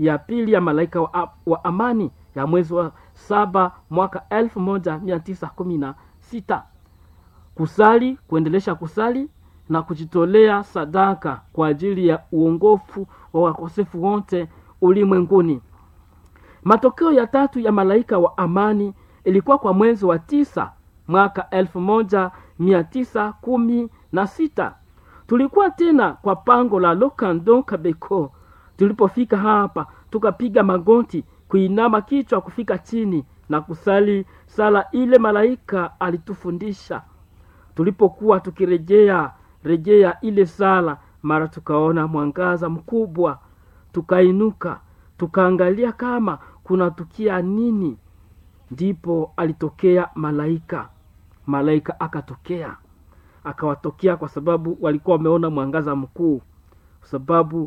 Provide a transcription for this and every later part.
ya pili ya malaika wa, wa amani ya mwezi wa saba mwaka elfu moja mia tisa kumi na sita kusali kuendelesha kusali na kujitolea sadaka kwa ajili ya uongofu wa wakosefu wote ulimwenguni matokeo ya tatu ya malaika wa amani ilikuwa kwa mwezi wa tisa mwaka elfu moja mia tisa kumi na sita tulikuwa tena kwa pango la lokando kabeko tulipofika hapa tukapiga magoti kuinama kichwa kufika chini na kusali sala ile malaika alitufundisha tulipokuwa tukirejea rejea ile sala mara tukaona mwangaza mkubwa tukainuka tukaangalia kama kunatukia nini ndipo alitokea malaika malaika akatokea akawatokea kwa sababu walikuwa wameona mwangaza mkuu kwa sababu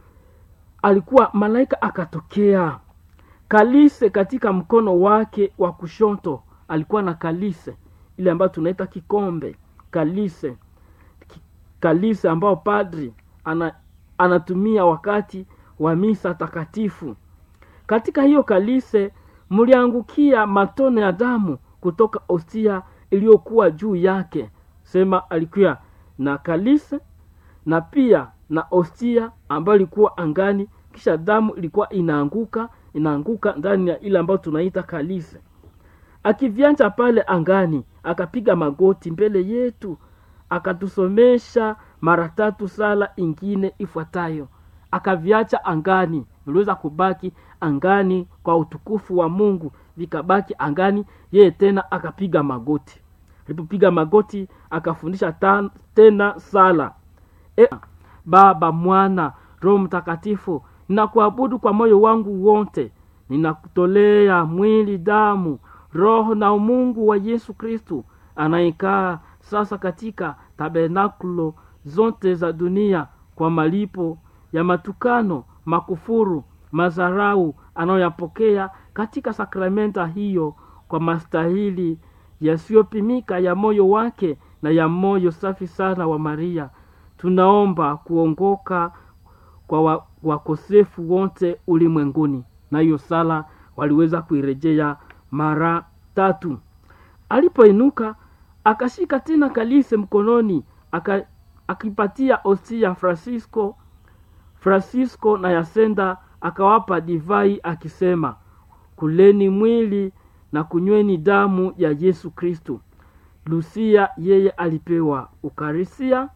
alikuwa malaika akatokea kalise katika mkono wake wa kushoto alikuwa na kalise ile ambayo tunaita kikombe kalise Ki- kalise ambao padri ana, anatumia wakati wa misa takatifu katika hiyo kalise mliangukia matone ya damu kutoka ostia iliyokuwa juu yake sema alikuwa na kalise na pia na ostia ambayo ilikuwa angani kisha damu ilikuwa inaanguka inaanguka ndani ya ile ambayo tunaita kalise akivyanja pale angani akapiga magoti mbele yetu akatusomesha mara tatu sala ingine ifuatayo akaviacha angani viliweza kubaki angani kwa utukufu wa mungu vikabaki angani yeye tena akapiga magoti alipopiga magoti akafundisha ta, tena sala e, baba mwana roho mtakatifu ninakuabudu kwa moyo wangu wote ninakutolea mwili damu roho na umungu wa yesu kristu anayekaa sasa katika tabernakulo zote za dunia kwa malipo ya matukano makufuru mazarau anayoyapokea katika sakramenta hiyo kwa mastahili yasiyopimika ya moyo wake na ya moyo safi sana wa maria tunaomba kuongoka kwa wa- wakosefu wote ulimwenguni na hiyo sala waliweza kuirejea mara tatu alipoinuka akashika tena kalise mkononi aka, akipatia ostia francisco francisco na yasenda akawapa divai akisema kuleni mwili na kunyweni damu ya yesu kristu lusia yeye alipewa ukarisia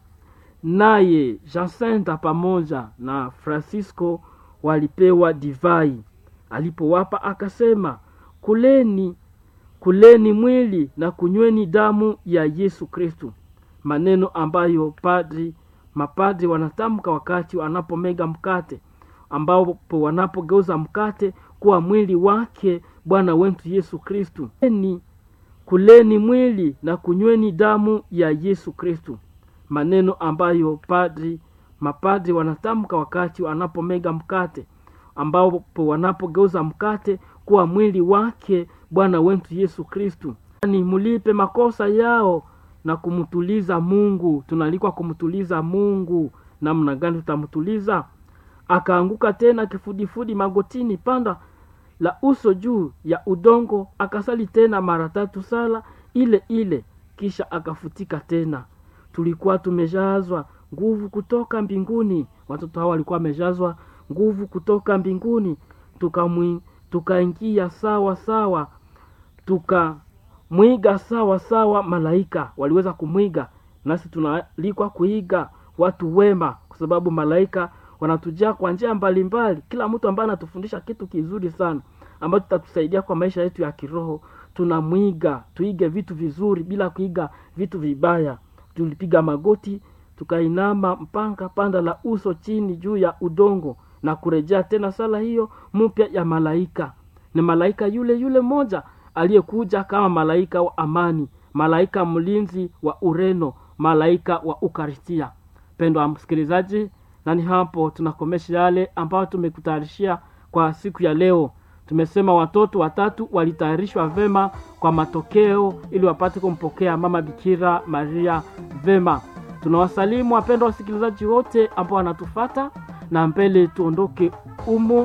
naye jacinta pamoja na francisco walipewa divai alipowapa akasema kuleni kuleni mwili na kunyweni damu ya yesu kristu maneno ambayo padri mapadri wanatamka wakati wanapomega mkate ambapo wanapogeuza mkate kuwa mwili wake bwana wetu yesu kristu kuleni, kuleni mwili na kunyweni damu ya yesu kristu maneno ambayo padri mapadri wanatamka wakati wanapomega mkate ambapo wanapogeuza mkate kuwa mwili wake bwana wetu yesu kristu ni mulipe makosa yao na kumtuliza mungu tunaalikwa kumtuliza mungu namna gani tutamtuliza akaanguka tena kifudifudi magotini panda la uso juu ya udongo akasali tena mara tatu sala ile ile kisha akafutika tena tulikuwa tumejazwa nguvu kutoka mbinguni watoto hao walikuwa wamejazwa nguvu kutoka mbinguni tukamwi- tukaingia sawa sawa tukamwiga sawa sawa malaika waliweza kumwiga nasi tunaalikwa kuiga watu wema kwa sababu malaika wanatujaa kwa njia mbalimbali kila mtu ambaye anatufundisha kitu kizuri sana ambacho tutatusaidia kwa maisha yetu ya kiroho tunamwiga tuige vitu vizuri bila kuiga vitu vibaya tulipiga magoti tukainama mpanga panda la uso chini juu ya udongo na kurejea tena sala hiyo mpya ya malaika ni malaika yule yule moja aliyekuja kama malaika wa amani malaika mlinzi wa ureno malaika wa ukaristia pendwa msikilizaji na ni hapo tunakomesha yale ambayo tumekutayarishia kwa siku ya leo tumesema watoto watatu walitayarishwa vema kwa matokeo ili wapate kumpokea mama bikira maria vema tunawasalimu wapendwa wasikilizaji wote ambao wanatufata na mbele tuondoke umo